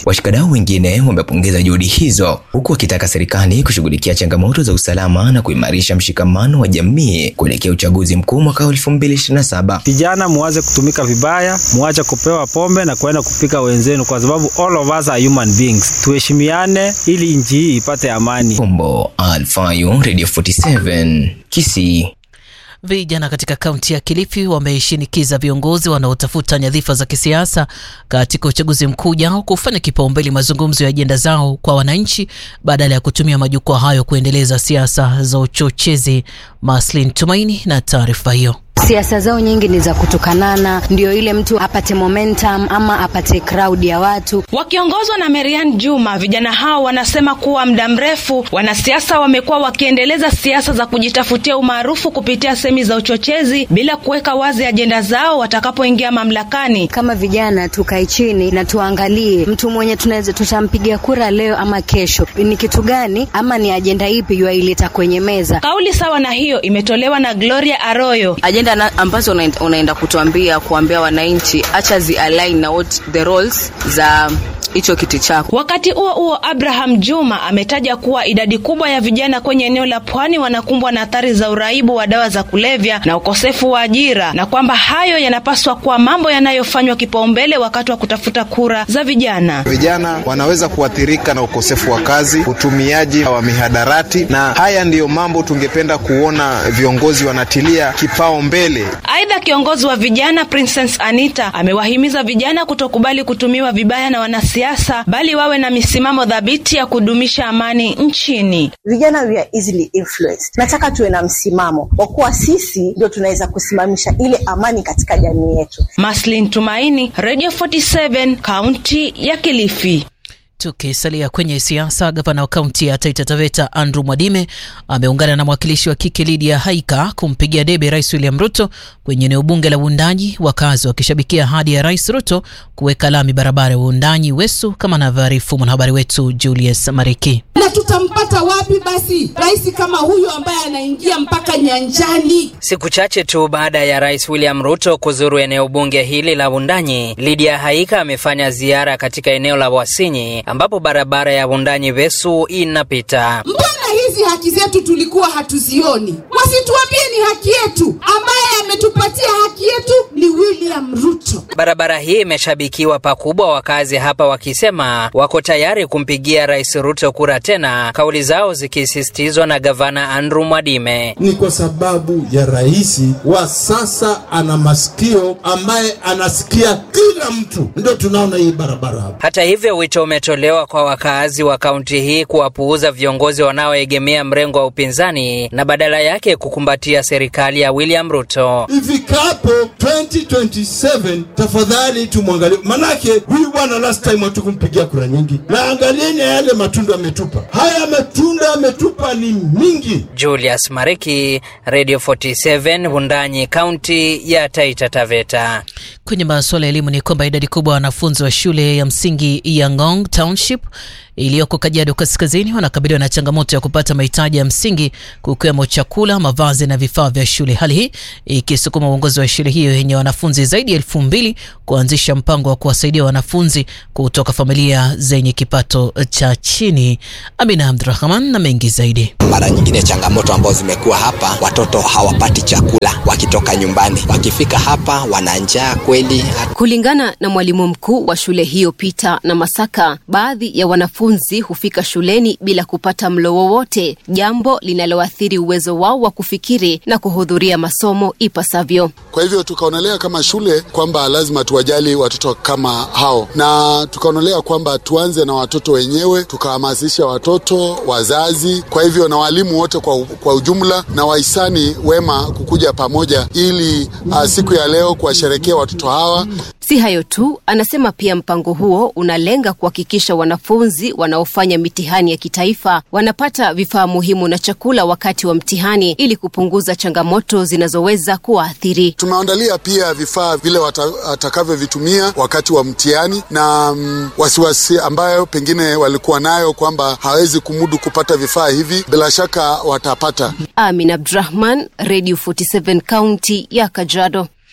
Washikadau wengine wamepongeza juhudi hizo, huku wakitaka serikali kushughulikia changamoto za usalama na kuimarisha mshikamano wa jamii kuelekea uchaguzi mkuu mwaka 2027. Vijana muache kutumika vibaya, muache kupewa pombe na kwenda kupika wenzenu, kwa sababu all of us are human beings. Tuheshimiane ili nchi hii ipate amani. Kombo Alfayo, Radio 47, Kisii. Vijana katika kaunti ya Kilifi wameshinikiza viongozi wanaotafuta nyadhifa za kisiasa katika uchaguzi mkuu ujao kufanya kipaumbele mazungumzo ya ajenda zao kwa wananchi badala ya kutumia majukwaa hayo kuendeleza siasa za uchochezi. Maslin Tumaini na taarifa hiyo. Siasa zao nyingi ni za kutukanana, ndio ile mtu apate momentum ama apate crowd ya watu. Wakiongozwa na Marian Juma, vijana hao wanasema kuwa muda mrefu wanasiasa wamekuwa wakiendeleza siasa za kujitafutia umaarufu kupitia semi za uchochezi bila kuweka wazi ajenda zao watakapoingia mamlakani. Kama vijana tukae chini na tuangalie mtu mwenye tunaweza tutampigia kura leo ama kesho, ni kitu gani ama ni ajenda ipi yuaileta kwenye meza. Kauli sawa na hiyo imetolewa na Gloria Arroyo. Ajenda na ambazo unaenda, unaenda kutuambia kuambia wananchi acha zi align na what the roles za hicho kiti chako. Wakati huo huo, Abraham Juma ametaja kuwa idadi kubwa ya vijana kwenye eneo la pwani wanakumbwa na athari za uraibu wa dawa za kulevya na ukosefu wa ajira, na kwamba hayo yanapaswa kuwa mambo yanayofanywa kipaumbele wakati wa kutafuta kura za vijana. Vijana wanaweza kuathirika na ukosefu wa kazi, utumiaji wa mihadarati, na haya ndiyo mambo tungependa kuona viongozi wanatilia kipao mbele. Aidha, kiongozi wa vijana Princess Anita amewahimiza vijana kutokubali kutumiwa vibaya na wanasiasa bali wawe na misimamo dhabiti ya kudumisha amani nchini. Vijana we are easily influenced. Nataka tuwe na msimamo kwa kuwa sisi ndio tunaweza kusimamisha ile amani katika jamii yetu. Maslin Tumaini, Radio 47, kaunti ya Kilifi. Tukisalia kwenye siasa, gavana wa kaunti ya Taita Taveta Andrew Mwadime ameungana na mwakilishi wa kike Lydia Haika kumpigia debe Rais William Ruto kwenye eneo bunge la Wundanyi, wakazi wakishabikia ahadi ya Rais Ruto kuweka lami barabara ya Wundanyi Wesu, kama anavyoarifu mwanahabari wetu Julius Mariki. Na tutampata wapi basi rais kama huyu ambaye anaingia mpaka nyanjani? Siku chache tu baada ya Rais William Ruto kuzuru eneo bunge hili la Wundanyi, Lydia Haika amefanya ziara katika eneo la Wasinyi ambapo barabara ya Wundanyi Wesu inapita. Mbona hizi haki zetu tulikuwa hatuzioni? Wasituambie ni haki yetu. Ambaye ametupatia haki yetu ni William Ruto. Barabara hii imeshabikiwa pakubwa, wakazi hapa wakisema wako tayari kumpigia Rais Ruto kura tena, kauli zao zikisisitizwa na gavana Andrew Mwadime. Ni kwa sababu ya rais wa sasa ana masikio ambaye anasikia kila mtu, ndio tunaona hii barabara hapa. Hata hivyo, wito umetolewa kwa wakaazi wa kaunti hii kuwapuuza viongozi wanaoegemea mrengo wa upinzani na badala yake kukumbatia serikali ya William Ruto. Ifikapo 2027 tafadhali tumwangalie, manake huyu bwana last time hatukumpigia kura nyingi, na angalieni yale matunda ametupa. Haya matunda ametupa ni mingi. Julius Mariki, Radio 47, Wundanyi, kaunti ya Taita Taveta. Kwenye masuala ya elimu ni kwamba idadi kubwa ya wanafunzi wa shule ya msingi ya Ngong Township iliyoko Kajiado Kaskazini wanakabiliwa na changamoto ya kupata mahitaji ya msingi kukiwemo chakula, mavazi na vifaa vya shule. Hali hii ikisukuma uongozi wa shule hiyo yenye wanafunzi zaidi ya elfu mbili kuanzisha mpango wa kuwasaidia wanafunzi kutoka familia zenye kipato cha chini. Amina Abdurahman na mengi zaidi. Mara nyingine changamoto ambazo zimekuwa hapa, watoto hawapati chakula wakitoka nyumbani, wakifika hapa wana njaa kweli. Kulingana na mwalimu mkuu wa shule hiyo Peter na Masaka, baadhi ya wanafunzi hufika shuleni bila kupata mlo wowote, jambo linaloathiri uwezo wao wa kufikiri na kuhudhuria masomo ipasavyo. Kwa hivyo tukaonelea kama shule kwamba lazima tuwajali watoto kama hao, na tukaonelea kwamba tuanze na watoto wenyewe, tukahamasisha watoto, wazazi, kwa hivyo na walimu wote kwa, kwa ujumla na wahisani wema kukuja pamoja ili uh, siku ya leo kuwasherekea watoto hawa. Si hayo tu, anasema pia mpango huo unalenga kuhakikisha wanafunzi wanaofanya mitihani ya kitaifa wanapata vifaa muhimu na chakula wakati wa mtihani ili kupunguza changamoto zinazoweza kuwaathiri. Tumeandalia pia vifaa vile watakavyovitumia wakati wa mtihani na mm, wasiwasi ambayo pengine walikuwa nayo kwamba hawezi kumudu kupata vifaa hivi, bila shaka watapata. Amin Abdurahman, Radio 47 kaunti ya Kajiado.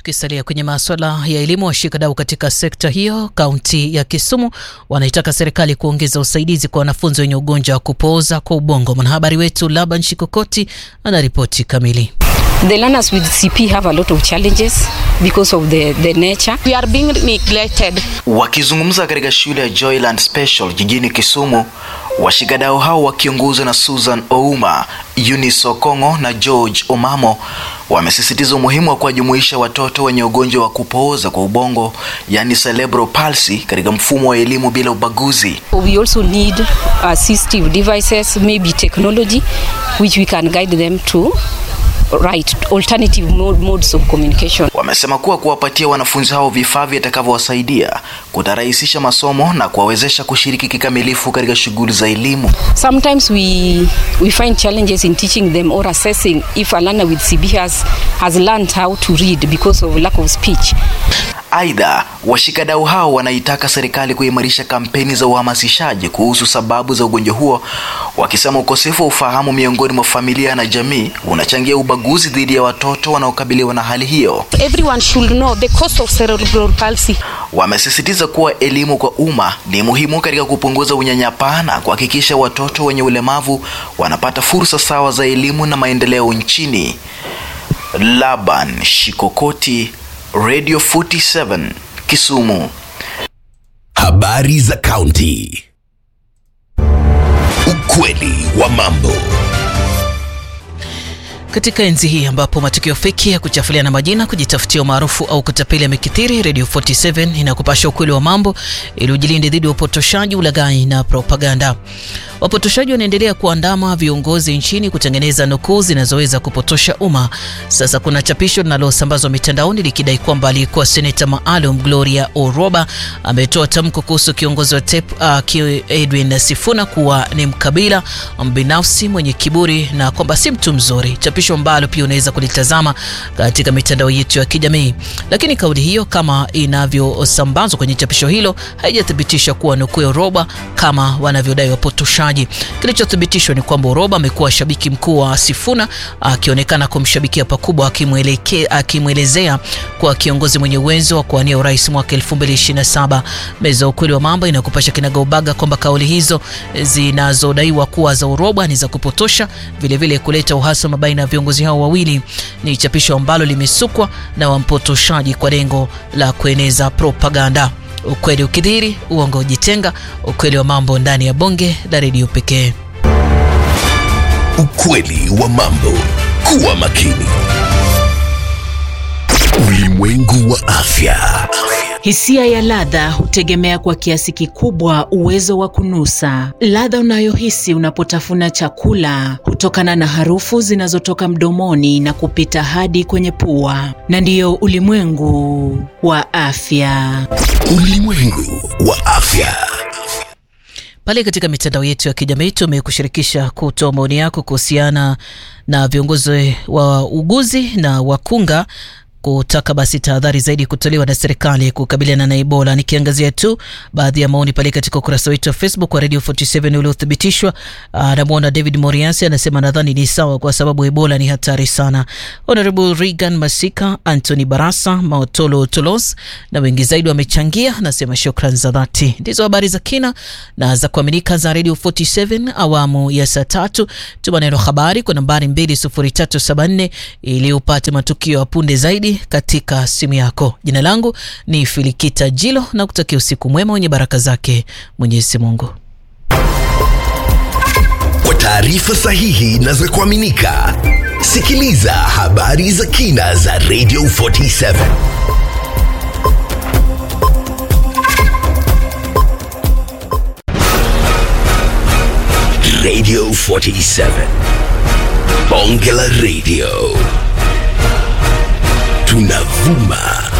Tukisalia kwenye maswala ya elimu, washikadau katika sekta hiyo kaunti ya Kisumu wanaitaka serikali kuongeza usaidizi kwa wanafunzi wenye ugonjwa wa kupooza kwa ubongo. Mwanahabari wetu Laban Shikokoti anaripoti kamili. The learners with CP have a lot of challenges because of the, the nature. We are being neglected. Wakizungumza katika shule ya Joyland Special jijini Kisumu, washikadau hao wakiongozwa na Susan Ouma, Eunice Okongo na George Omamo wamesisitiza umuhimu wa kuwajumuisha watoto wenye ugonjwa wa kupooza kwa ubongo, yani cerebral palsy, katika mfumo wa elimu bila ubaguzi. We also need assistive devices, maybe technology, which we can guide them to right alternative mode, modes of communication. Wamesema kuwa kuwapatia wanafunzi hao vifaa vitakavyowasaidia kutarahisisha masomo na kuwawezesha kushiriki kikamilifu katika shughuli za elimu. Sometimes we we find challenges in teaching them or assessing if a learner with CB has has learned how to read because of lack of speech. Aidha, washikadau hao wanaitaka serikali kuimarisha kampeni za uhamasishaji kuhusu sababu za ugonjwa huo, wakisema ukosefu wa ufahamu miongoni mwa familia na jamii unachangia ubaguzi dhidi ya watoto wanaokabiliwa na hali hiyo. Everyone should know the cause of cerebral palsy. Wamesisitiza kuwa elimu kwa umma ni muhimu katika kupunguza unyanyapaa na kuhakikisha watoto wenye ulemavu wanapata fursa sawa za elimu na maendeleo nchini. Laban Shikokoti, Radio 47 Kisumu. Habari za kaunti. Ukweli wa mambo. Katika enzi hii ambapo matukio feki ya kuchafuliana majina, kujitafutia umaarufu au kutapeli yamekithiri, Radio 47 inakupasha ukweli wa mambo ili ujilinde dhidi ya upotoshaji, ulaghai na propaganda. Wapotoshaji wanaendelea kuandama viongozi nchini kutengeneza nukuu zinazoweza kupotosha umma. Sasa kuna chapisho linalosambazwa mitandaoni likidai kwamba aliyekuwa seneta maalum Gloria Oroba ametoa tamko kuhusu kiongozi wa TEP uh, Edwin Sifuna kuwa ni mkabila mbinafsi mwenye kiburi na kwamba si mtu mzuri, chapisho ambalo pia unaweza kulitazama katika mitandao yetu ya kijamii. Lakini kauli hiyo kama inavyosambazwa kwenye chapisho hilo haijathibitisha kuwa nukuu ya Oroba kama wanavyodai wapotoshaji. Kilichothibitishwa ni kwamba Oroba amekuwa shabiki mkuu wa Sifuna akionekana kumshabikia pakubwa, akimwelezea kuwa kiongozi mwenye uwezo wa kuwania urais mwaka 2027. Meza ya ukweli wa mambo inakupasha kinagaubaga kwamba kauli hizo zinazodaiwa kuwa za Oroba ni za kupotosha, vilevile vile kuleta uhasama baina ya viongozi hao wawili. Ni chapisho ambalo limesukwa na wampotoshaji kwa lengo la kueneza propaganda. Ukweli ukidhiri, uongo ujitenga. Ukweli wa mambo ndani ya bonge la redio pekee. Ukweli wa mambo. Kuwa makini. Ulimwengu wa afya. Hisia ya ladha hutegemea kwa kiasi kikubwa uwezo wa kunusa. Ladha unayohisi unapotafuna chakula hutokana na harufu zinazotoka mdomoni na kupita hadi kwenye pua, na ndiyo ulimwengu wa afya. Ulimwengu wa afya. Pale katika mitandao yetu ya kijamii tumekushirikisha kutoa maoni yako kuhusiana na viongozi wa uguzi na wakunga kutaka basi tahadhari zaidi kutolewa na serikali kukabiliana na Ebola. Nikiangazia tu baadhi ya maoni pale katika ukurasa wetu wa Facebook wa Radio 47 uliothibitishwa. Anamwona David Moriasi anasema nadhani ni sawa kwa sababu Ebola ni hatari sana. Honorable Regan Masika, Anthony Barasa, Maotolo Tolos na wengi zaidi wamechangia, nasema shukran za dhati. Ndizo habari za kina na za kuaminika za Radio 47 awamu ya saa tatu. Tuma neno habari kwa nambari 20374 ili upate matukio ya punde zaidi katika simu yako. Jina langu ni Filikita Jilo na kutakia usiku mwema wenye baraka zake Mwenyezi Mungu. Kwa taarifa sahihi na za kuaminika, sikiliza habari za kina za Radio 47. Radio 47. Bonge la Radio. Tunavuma